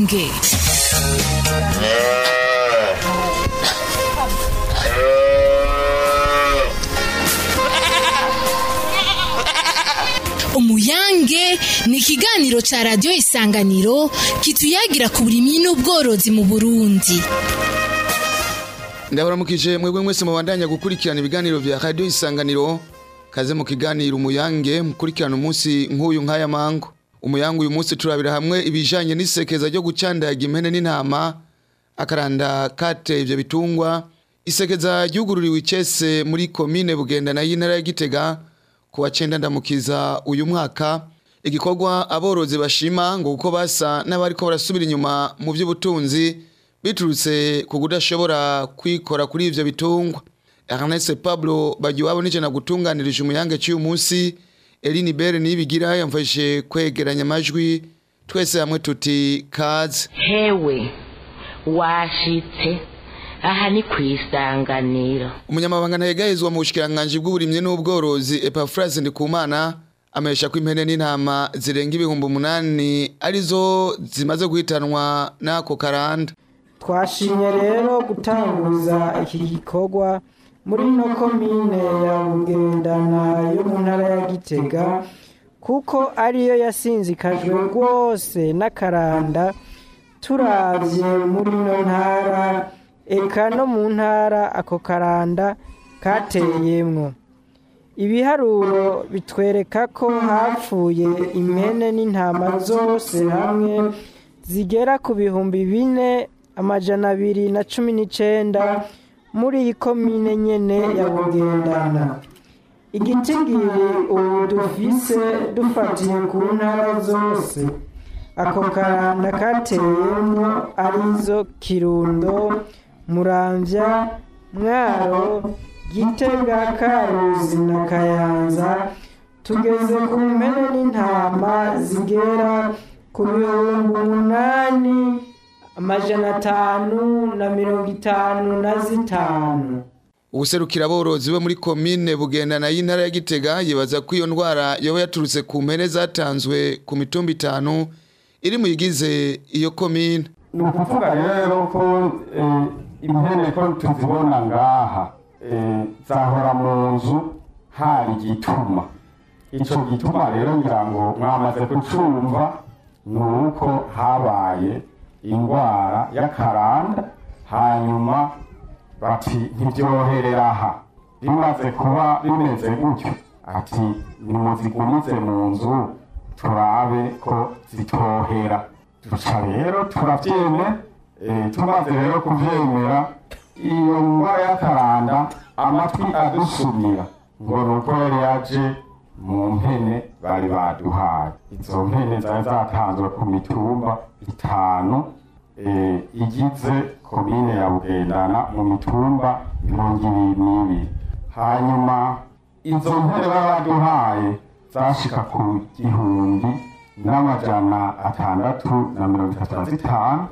umuyange umuyange ni ikiganiro ca radiyo isanganiro kituyagira ku burimyi n'ubworozi mu burundi ndabaramukije mwebwe mwese mubandanya gukurikirana ibiganiro vya radio isanganiro kaze mu kiganiro umuyange mukurikirana umunsi nk'uyu nk'aya mango umuyange uyu munsi turabira hamwe ibijanye n'isekeza ryo gucandaga impene n'intama akaranda kate ivyo bitungwa isekeza ryugururiwe icese muri komine bugendana y'intara ya gitega kuwa cenda ndamukiza uyu mwaka igikorwa aborozi bashima ngo kuko basa n'abariko barasubira inyuma mu by'ubutunzi biturutse ku kudashobora kwikora kuri ivyo bitungwa Ernest Pablo bagiwabo nije nagutunganirije umuyange cy'uyu munsi Eline Bere nibigira yamfashe kwegeranya amajwi twese hamwe tuti kaze hewe washitse aha ni ku isanganiro umunyamabanga ntayegahezwa mu bushikiranganji bw'uburimyi n'ubworozi Epaphrase Ndikumana amesha ko impene n'intama zirenga ibihumbi umunani arizo zimaze guhitanwa n'ako karanda twashimye rero gutanguza iki gikorwa muri no komine ya bugendana yo mu ntara ya gitega kuko ariyo yasinzikajwe rwose n'akaranda turabye muri no ntara eka no mu ntara ako karanda kateyemwo ibiharuro bitwereka ko hapfuye impene n'intama zose hamwe zigera ku bihumbi bine amajana abiri na cumi n'icenda muri iyi komine nyene ya bugendana igitigiri ubu dufise dufatiye ku ntara zose ako karanda kateyemwo arizo kirundo muramvya mwaro gitega karuzi na kayanza tugeze ku mpene n'intama zigera ku bihumbi umunani amajana atanu na mirongo itanu na zitanu ubuserukira aborozi bo muri komine bugendana y'intara ya gitega yibaza ko iyo ndwara yoba yaturutse ku mpene zatanzwe ku mitumba itanu iri mu yigize iyo komine ni ukuvuga rero ko eh, impene ko tuzibona ngaha eh, zahora mu nzu hari igituma ico gituma rero ngira ngo mwamaze kucumva ni uko habaye indwara y'akaranda hanyuma bati ntibyoherera aha bimaze kuba bimeze gutyo ati nimuzigumize mu nzu turabe ko zitohera duca rero turavyemera eh, tumaze rero kuvyemera iyo ndwara y'akaranda amatwi adusumira ngo nuko yari yaje mu mpene bari baduhaye izo mpene zari zatanzwe ku mitumba itanu eh, igize komine ya bugendana mu mitumba mirongo ibiri n'ibiri hanyuma izo mpene bari baduhaye zashika ku gihumbi n'amajana atandatu na mirongo itatu na zitanu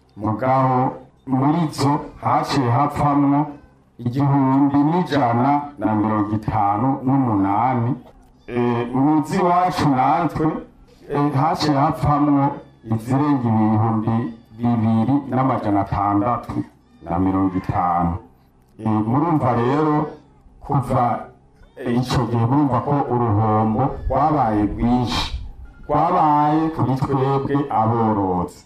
mugabo muri zo haciye hapfamwo igihumbi n'ijana na mirongo itanu n'umunani Eh, muzi iwacu natwe eh, haciye hapfamwo izirenga ibihumbi bibiri n'amajana atandatu na mirongo itanu Eh, murumva rero kuva eh, ico gihe murumva ko uruhombo rwabaye rwinshi rwabaye kuri twebwe aborozi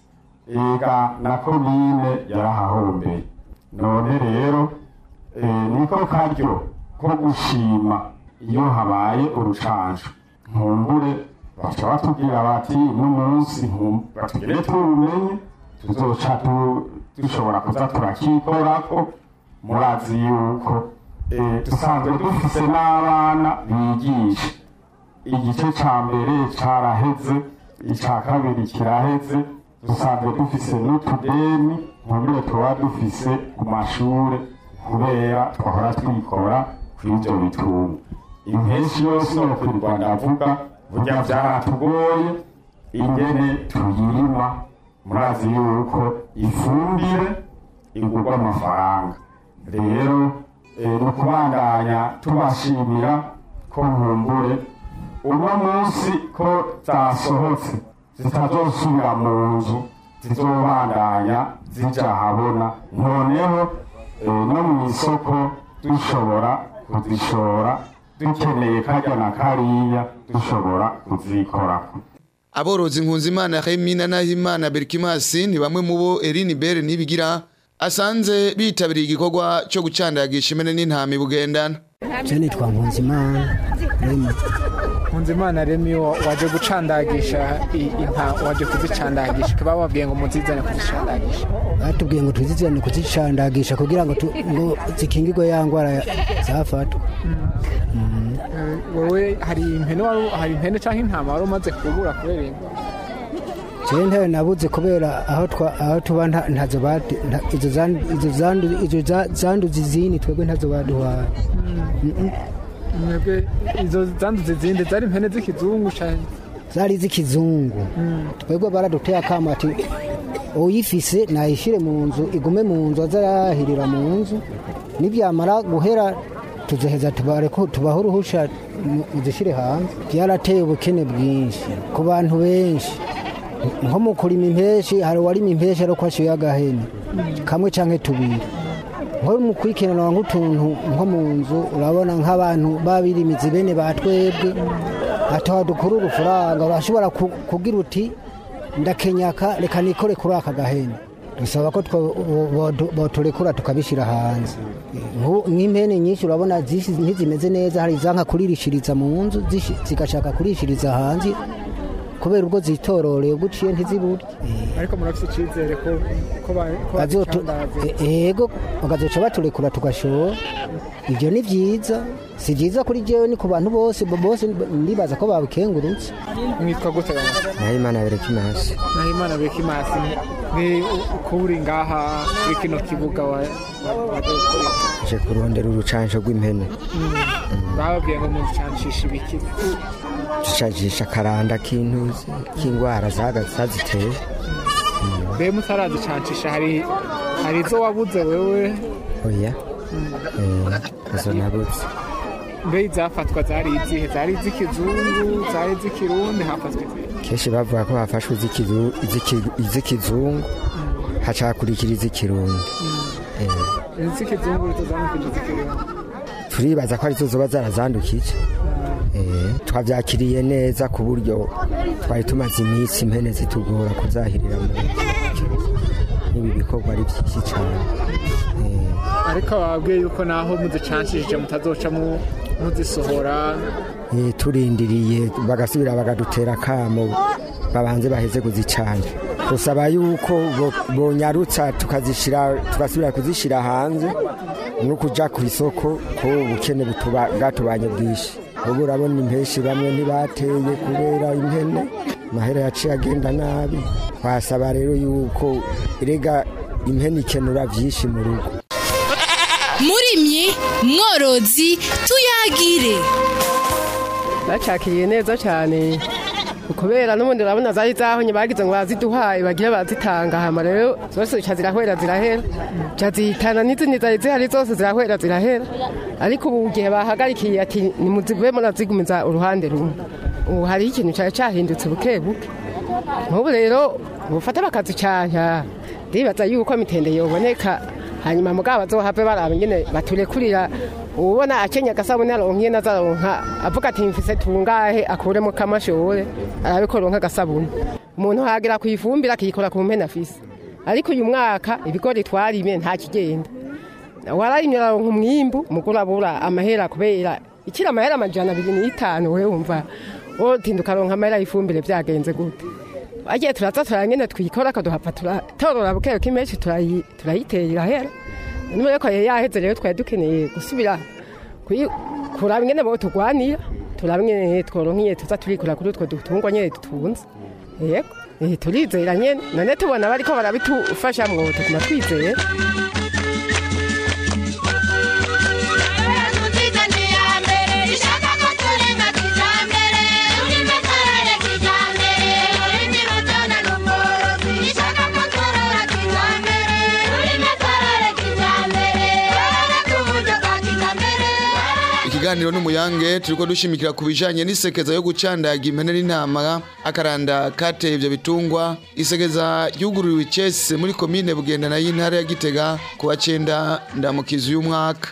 ega na komine yarahahombeye none rero eh, niko karyo ko gushima iyo habaye urucanco nkumbure baca batubwira bati n'umunsi nkum- batugire turumenye tuzoca tu- dushobora kuza turakikorako murazi yuko eh, dusanzwe dufise n'abana bigisha igice ca mbere caraheze ica kabiri kiraheze dusanzwe dufise n'utudeni nkumbure tuba dufise ku mashure kubera twahora twikora kw'ivyo bitunga impenshi yose no kwirwa ndavuga burya vyaratugoye ingene tuyirima murazi yuko ifumbire igurwa amafaranga rero eh, ni ukubandanya tubashimira ko nkumbure uno munsi ko zasohotse zitazosubira mu nzu zizobandanya zija ahabona noneho eh, no mu isoko dushobora kuzishora dukeneye karya na kariya dushobora kuzikorako aborozi nkunzimana Remina Nahimana Berkimasi ni bamwe mu bo Eline Bere nibigira asanze bitabiriye igikorwa cyo gucandagisha impene n'intama bugendana je nitwa nkunzimana remi Nkunzimana Remi wa- waje gucandagisha i- inka waje kuzicandagisha kaba babwiye ngo muzizane kuzicandagisha batubwiye ngo tuzizirane kuzicandagisha kugira ngo tu- ngo zikingirwe ya ngwara zafatwa Eh, wowe hari impene wari hari impene cyangwa intama wari umaze kubura kubera iyi ndwara jewe ntayo nabuze kubera aho twa aho tuba nta- ntazo bati nta- izo zandu- izo zandu- izo za- zanduza izindi twebwe ntazo baduhaye mwebwe izo zanduza izindi zari impene z'ikizungu cyane zari z'ikizungu twebwe baraduteye akamo ati uyifise nayishire mu nzu igume mu nzu azarahirira mu nzu nibyamara guhera tuzaheza tubareko tubaho uruhusha mu- muzishire hanze byarateye ubukene bwinshi ku bantu benshi nko mu kurima impeshi hari uwarima impeshi ariko ashyuye agahene kamwe canke tubiri nko mu kwikenera nk'utuntu nko mu nzu urabona nk'abantu babirimizi bene ba twebwe ataha dukura urufaranga urashobora ku- kugira uti ndakenyaka reka nikore kuri aka gahene dusaba ko two- bo- bo- boturekura tukabishyira hanze Nku- nk'impene nyinshi urabona zishi- ntizimeze neza hari izanka kuririshiriza mu nzu zishi- zigashaka kurishiriza hanze kubera ubwo zitororeye ubwo uciye ntiziburye ariko murafite icyizere ko ko ba- ko Bazotu- bazicandaze e- ego bakazoca baturekura tugashora ibyo ni byiza si byiza kuri jewe ni ku bantu bose bo- bose ndibaza ko babikengurutse mwitwa gute bana nahimana berekimasi nahimana bekimasi ni uko uri ngaha kuri kino kibuga wa wa- waje gukorera je kurondera urucanco rw'impene bababwiye ngo muzicancisha ibiki ducancisha akaranda k'intuzi k'ingwara zaga- zaziteye mbe mutarazicancisha hari hari izo wabuze wewe oya Eh, izo nabuze mbe izafatwa zari izihe zari iz'ikizungu zari iz'ikirundi hafatwa izihe kenshi bavuga ko hafashwe iz'ikizu- iz'iki- iz'ikizungu hacakurikira iz'ikirundi Eh, iz'ikizungu rito zamukije iz'ikirundi turibaza ko arizo zoba zarazandukije Eh, twabyakiriye neza ku buryo twari tumaze iminsi impene zitugora kuzahirira mu nzu n'ibi bikorwa ari byinshi cyane Eh, ariko bababwiye yuko naho muzicanshije mutazoca mu- muzisohora Eh, turindiriye bagasubira bakadutera akamo babanze baheze kuzicana gusaba yuko bo- bonyarutsa tukazishira tugasubira kuzishira hanze no kuja ku isoko ko ubukene butuba- bwatubanye bwinshi ubu urabona impeshi bamwe ntibateye kubera impene mahera yaciye agenda nabi twasaba rero yuko erega impene ikenura vyinshi mu rugo murimyi mworozi tuyagire bacakiriye neza cyane kubera n'ubundi urabona zari zahonye bagize ngo baziduhaye bagire bazitanga hama rero zose zica zirahwera zirahera ca zihitana n'izindi zari zihari zose zirahwera zirahera ariko ubu gihe bahagarikiye ati nimuzive murazigumiza uruhande rumwe ubu hariho ikintu cyari cyahindutse buke buke nk'ubu rero bufata bakazicanya ndibaza yuko mitende yoboneka hanyuma mugabo bazohave baraba ingene baturekurira ubona akenya agasabune aronkiye nazaronka avuga ati mfise tungahe akuremo kamashore arabe ko ronka agasabune umuntu hagira ku ifumbire akiyikora ku mpene afise ariko uyu mwaka ibigori twarime nta kigenda wararimye araronka umwimbu umugore abura amahera kubera ikiri amahera amajana abiri n'itanu we wumva wotinda ukaronka amahera y'ifumbire byagenze gute agiye turaza turangene twikora akaduhapfa turatorora bukeyo k'imenshi turayi- turayitera irahera niba reko yari yaheze rero twari dukeneye gusubira kuyi- kuraba ingene bo turwanira turaba ingene tworonkiye tuza turikura kuri utwo dutungwa nyene dutunze yego eh, turizera nyene none tubona bariko barabitufashamwo tuguma twizera ikiganiro kiganiro n'umuyange turiko dushimikira ku bijanye n'isekeza yo gucandaga impene n'intama akaranda kateye ivyo bitungwa isekeza ryugururiwe icese muri komine bugendana y'intara ya gitega ku wa cenda ndamukizi uyu mwaka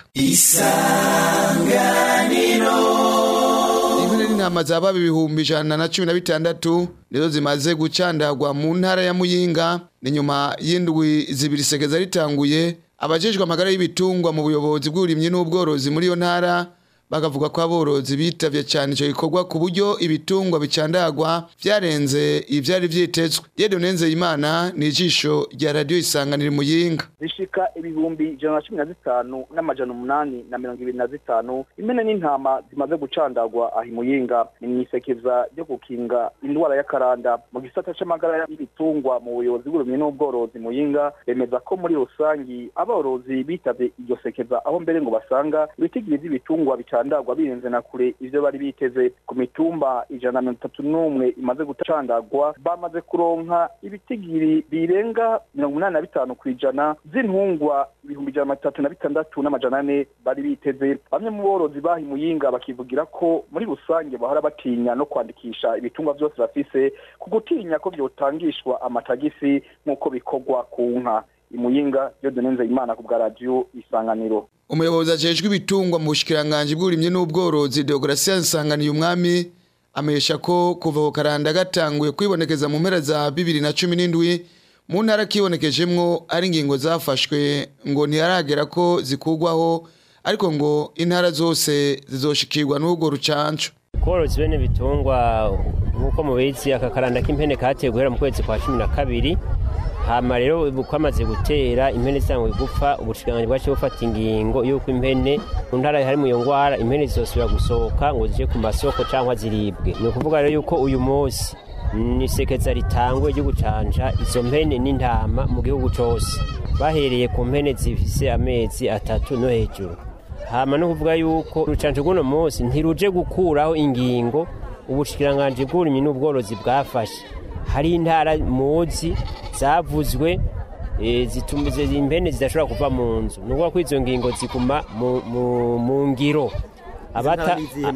impene n'intama zababa ibihumbi ijana na cumi na bitandatu nizo zimaze gucandagwa mu ntara ya muyinga ni nyuma y'indwi zibiri sekeza ritanguye abajejwe amagara y'ibitungwa mu buyobozi bw'uburimyi n'ubworozi muri iyo ntara bakavuga ko aborozi bitavye cyane icyo gikorwa ku buryo ibitungwa bicandagwa vyarenze ivyari vyitezwe Dieudonne Nzeyimana ni ijisho rya radiyo isanganira muyinga zishika ibihumbi ijana na cumi na zitanu n'amajana umunani na mirongo ibiri na zitanu impene n'intama zimaze gucandagwa aha imuyinga ni mwisekeza ryo gukinga indwara y'akaranda mu gisata c'amagara y'ibitungwa mu buyobozi bw'uburimyi n'ubworozi muyinga bemeza ko muri rusangi aborozi bitavye iryo sekeza aho mbere ngo basanga ibitigiri vy'ibitungwa bicandagwa birenze na kure ivyo bari biteze ku mitumba ijana na mirongo itatu n'umwe imaze gucandagwa bamaze kuronka ibitigiri birenga mirongo umunani na bitanu kw'ijana z'intungwa ibihumbi ijana na mirongo itatu na bitandatu n'amajana ane bari biteze bamwe mu borozi baha imuyinga bakivugira ko muri rusange bahora batinya no kwandikisha ibitungwa vyose bafise ku gutinya ko vyotangishwa amatagisi nk'uko bikorwa ku nka imuyinga Dieudonne Nzeyimana ku bwa radiyo isanganiro umuyobozi ajejwe ibitungwa mu bushikiranganji bw'uburimyi n'ubworozi Deogratias Nsanganiye umwami amesha ko kuva ku karanda gatanguye kwibonekeza mu mpera za bibiri na cumi n'indwi mu ntara kibonekejemwo ari ingingo zafashwe ngo ntiharagera ko zikugwaho ariko ngo intara zose zizoshikirwa n'ubwo rucanco korozi bene bitungwa nk'uko mubizi aka karanda k'impene kateye guhera mu kwezi kwa cumi na kabiri hama rero kwamaze gutera impene zitanguye gupfa ubushikiranganji bwaciye bufata ingingo y'uko impene mu ntara harimo iyo ngwara impene zizosubira gusohoka ngo zije ku masoko cyangwa ziribwe ni ukuvuga rero yuko uyu munsi ni sekeza ritangwe ryo gucanja izo mpene n'intama mu gihugu cyose bahereye ku mpene zifise amezi atatu no hejuru hama no kuvuga yuko urucanco rw'uno munsi ntiruje gukuraho ingingo ubushikiranganji bw'uburimyi n'ubworozi bwafashe hari intara muzi zavuzwe zituma impene zidashobora kuva mu nzu ni ukuvuga ko izo ngingo ziguma mu ngiro abata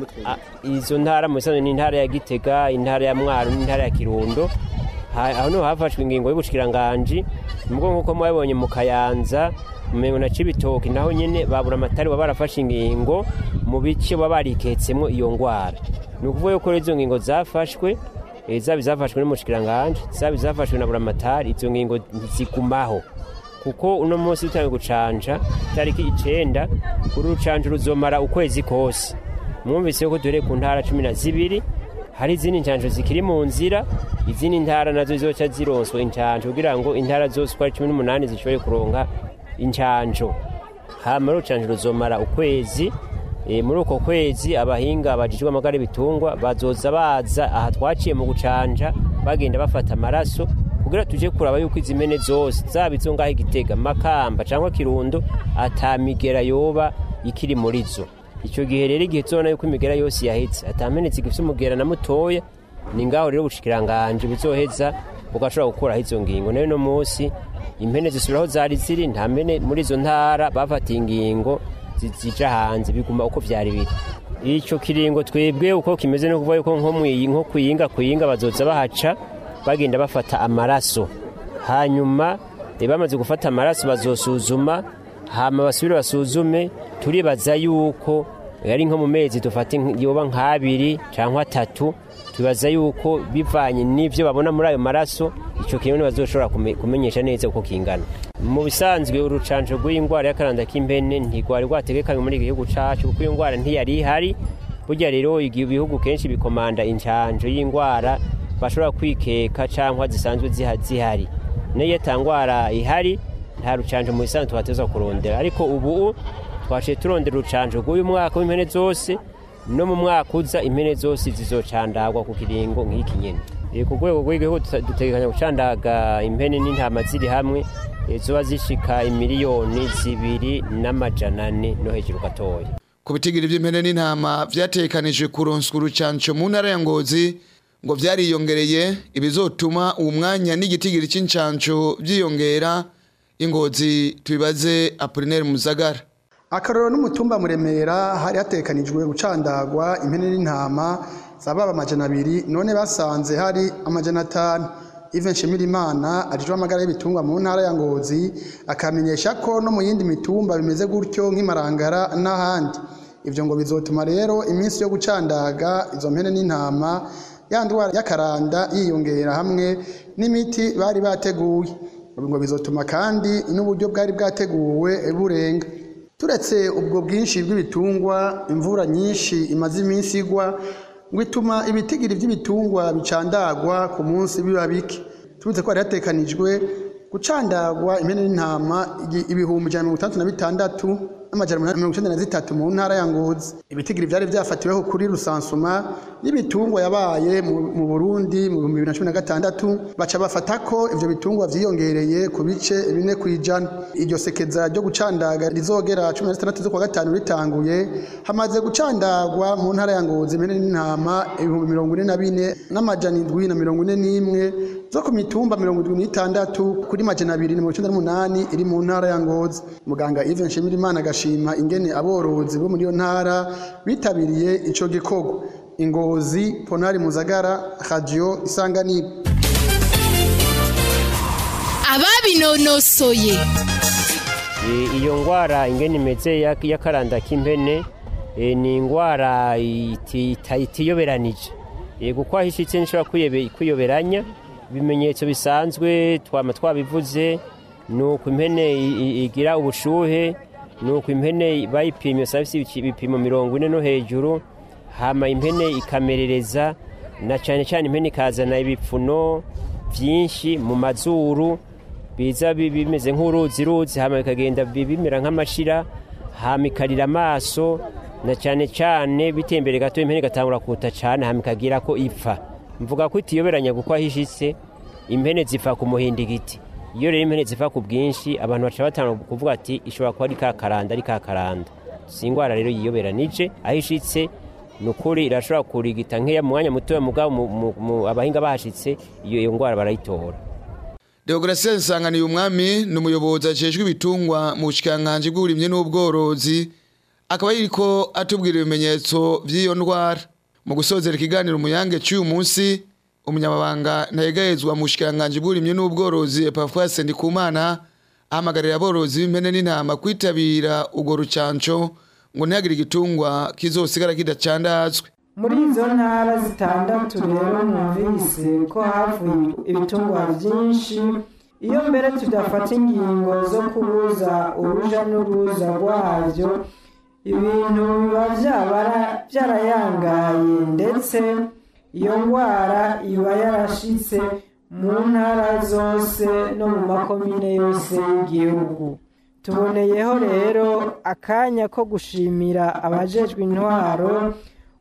izo ntara mu bisanzwe ni intara ya gitega intara ya mwaro n'intara ya kirundo aho niho hafashwe ingingo y'ubushikiranganji nubwo nk'uko mwabibonye mu kayanza mu na cibitoki naho nyene babura amatari baba barafashe ingingo mu bice baba bariketsemwo iyo ngwara ni ukuvuga yuko izo ngingo zafashwe zaba izafashwe n'umushikiranganji zaba izafashwe na buramatari izo ngingo ntizigumaho kuko uno munsi dutangiye gucanja tariki icenda uru rucanja ruzomara ukwezi kose mwumvise ko duhereye ku ntara cumi na zibiri hari izindi ncanjo zikiri mu nzira izindi ntara nazo zizoca zironswa incanjo kugira ngo intara zose uko ari cumi n'umunani zishobore kuronka incanjo hama rucanja ruzomara ukwezi e, muri uko kwezi abahinga bajijwe amagara y'ibitungwa bazoza baza aha twaciye mu gucanja bagenda bafata amaraso kugira tuje kuraba yuko izi mpene zose zaba izo ngaho igitega makamba cyangwa kirundo atamigera yoba ikiri muri zo icyo gihe rero igihe tubona yuko imigera yose yahetse atampene zigifite umugera na mutoya ni ngaho rero ubushikiranganje buzoheza bugashobora gukuraho izo ngingo nayo no munsi impene zisubiraho zari ziri nta mpene muri izo ntara bafatiye ingingo zija hanze biguma uko vyari biri ico kiringo twebwe uko kimeze no kuvuga yuko nko mwiyi nko kuyinga kuyinga bazoza bahaca bagenda bafata amaraso hanyuma bamaze gufata amaraso bazosuzuma hama basubire basuzume turibaza yuko yari nko mu mezi dufata yoba nk'abiri cyangwa atatu tubaza yuko bivanye n'ibyo babona muri ayo maraso icyo kintu bazoshobora kumenyesha neza uko kingana mu bisanzwe urucanco rw'indwara y'akaranda k'impene ntirwari rwategekanywe muri iki gihugu cacu kuko iyo ndwara ntiyari ihari burya rero ibihugu kenshi bikomanda incanco y'indwara bashobora kwikeka cyangwa zisanzwe zihari niyo ndwara ihari nta rucanco mu bisanzwe tuhateza kurondera ariko ubu twaciye turondera urucanco rw'uyu mwaka w'impene zose no mu mwaka uza impene zose zizocandagwa ku kiringo nk'iki nyene ku rwego rw'igihugu dutegekanya gucandaga impene n'intama ziri hamwe zoba zishika imiliyoni zibiri n'amajana ane no hejuru gatoya ku bitigiri by'impene n'intama vyatekanijwe kuronswa urucanco mu ntara ya ngozi ngo vyariyongereye ibizotuma uwo mwanya n'igitigiri c'incanco vyiyongera ingozi tubibaze apolinaire muzagara akarorero n'umutumba muremera hari hatekanijwe gucandagwa impene n'intama zababa amajana abiri none basanze hari amajana atanu Ivan Nshimirimana ajejwe amagara y'ibitungwa mu ntara ya Ngozi akamenyesha ko no mu yindi mitumba bimeze gutyo nk'imarangara n'ahandi ivyo ngo bizotuma rero iminsi yo gucandaga izo mpene n'intama ya ndwara y'akaranda yiyongera hamwe n'imiti bari bateguye ngo bizotuma kandi n'uburyo bwari bwateguwe burenga turetse ubwo bwinshi bw'ibitungwa imvura nyinshi imaze iminsi igwa ngo ituma ibitigiri by'ibitungwa bicandagwa ku munsi biba bike tubitse ko hari hatekanijwe gucandagwa impene n'intama igi- ibihumbi ijana na mirongo itandatu na bitandatu n'amajana umunani na mirongo icyenda na zitatu mu ntara ya ngozi ibitigiri byari byafatiweho kuri rusansuma y'ibitungwa yabaye mu mu burundi mu bihumbi bibiri na cumi na gatandatu baca bafata ko ivyo bitungwa vyiyongereye ku bice bine ku ijana iryo sekeza ryo gucandaga rizogera cumi na zitandatu z'ukwa gatanu ritanguye hamaze gucandagwa mu ntara ya ngozi impene n'intama ibihumbi mirongo ine na bine n'amajana indwi na mirongo ine n'imwe zo ku mitumba mirongo indwi n'itandatu kuri majana abiri na mirongo icenda n'umunani iri mu ntara ya ngozi muganga Yves Nshimirimana agashima ingene aborozi bo muri iyo ntara bitabiriye ico gikorwa ingozi ponari muzagara radio isanganiro ababinonosoye E, iyo ngwara ingene imeze ya- y'akaranda k'impene e, ni ingwara iti- ita- itiyoberanije E, kuko aho ishitse nishobora kwiyebe- kwiyoberanya ibimenyetso bisanzwe twama twabivuze ni uko impene i- i- igira ubushuhe ni uko impene bayipimye usanga ifise ibipimo mirongo ine no hejuru hama impene ikamerereza na cyane cyane impene ikazana ibipfuno byinshi mu mazuru biza bi- bimeze nk'uruzi ruzi hama bikagenda bi- bimera nk'amashira hama ikarira amaso na cyane cyane biteye imbere gato impene igatangura kuta cyane hama ikagira ko ipfa mvuga ko itiyoberanya kuko aho ishitse impene zipfa ku muhindigiti iyo rero impene zipfa ku bwinshi abantu baca batanga kuvuga ati ishobora kuba ari ka karanda ari ka karanda si ingwara rero yiyoberanije aho ishitse ni ukuri irashobora kurigita nk'iya mu mwanya mutoya mugabo mu- mu- mu- abahinga bahashitse iyo iyo ngwara barayitora Deogratias Nsanganiye umwami ni umuyobozi ajejwe ibitungwa mu bushikiranganji bw'uburimyi n'ubworozi akaba yiriko atubwira ibimenyetso by'iyo ndwara mu gusozera ikiganiro umuyange cy'uyu munsi umunyamabanga ntayegayezwa mu bushikiranganji bw'uburimyi n'ubworozi Epafras Ndikumana ahamagarira aborozi b'impene n'intama kwitabira urwo rucanco ngo ntihagire igitungwa kizosigara kidacandazwe muri izo ntara zitandatu rero mwumvise ko havuye ibitungwa byinshi iyo mbere tudafata ingingo zo kubuza uruja n'uruza rwabyo ibintu biba byabara- byarayangaye ndetse iyo ndwara iba yarashitse mu ntara zose no mu makomine yose y'igihugu tuboneyeho rero akanya ko gushimira abajejwe intwaro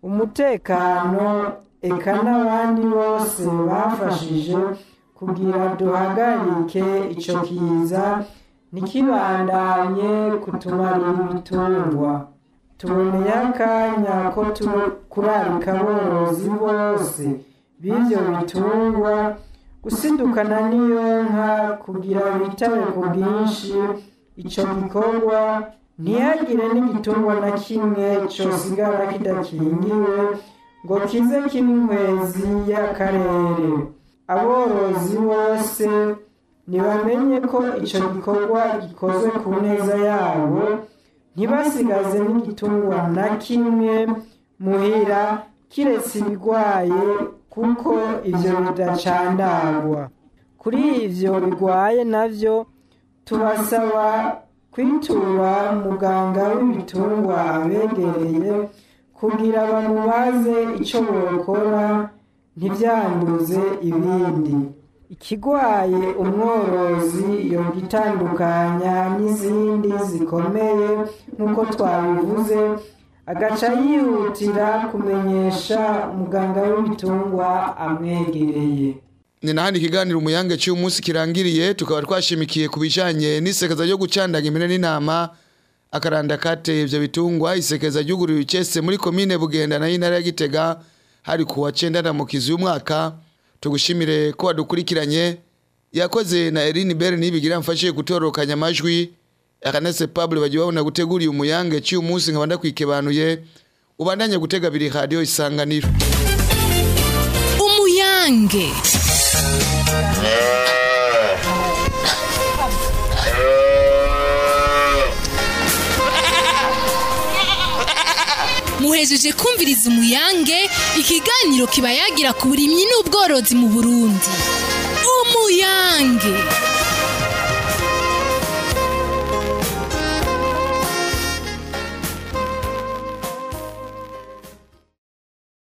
umutekano eka n'abandi bose bafashije kugira duhagarike ico kiza ntikibandanye kutumarira ibitungwa tuboneye akanya ko tu- kurarika aborozi bose b'ivyo bitungwa gusidukana n'iyo nka kugira bitabe ku bwinshi ico gikorwa ntihagire n'igitungwa na kimwe cosigara kidakingiwe ngo kize kibe inkwezi y'akarere aborozi bose ntibamenye ko ico gikorwa gikozwe ku neza yabo ntibasigaze n'igitungwa na kimwe muhira kiretse ibigwaye kuko ivyo bidacandagwa kuri ivyo bigwaye navyo tubasaba kwitura muganga w'ibitungwa abegereye kugira bamubaze ico bokora ntibyanduze ibindi ikigwaye umworozi yogitandukanya n'izindi zikomeye nk'uko twabivuze agaca yihutira kumenyesha umuganga w'ibitungwa amwegereye ni nahandi ikiganiro umuyange cy'uyu munsi kirangiriye tukaba twashimikiye ku bijanye n'isekeza ryo gucandaga impene n'intama akaranda kateye ivyo bitungwa isekeza ryuguriwe icese muri komine bugenda na y'intara ya gitega hari kuwa cenda na mukizi y'umwaka tugushimire ko wadukurikiranye yakoze na Eline Bell nibigira mfashe gutorokanya amajwi Ernest Pablo bagiye babona guteguriye umuyange cy'uyu munsi nkaba ndakwikebanuye ubandanye gutega biri radio isanganiro umuyange muhejeje kumviriza umuyange ikiganiro kiba yagira ku burimyi n'ubworozi mu burundi umuyange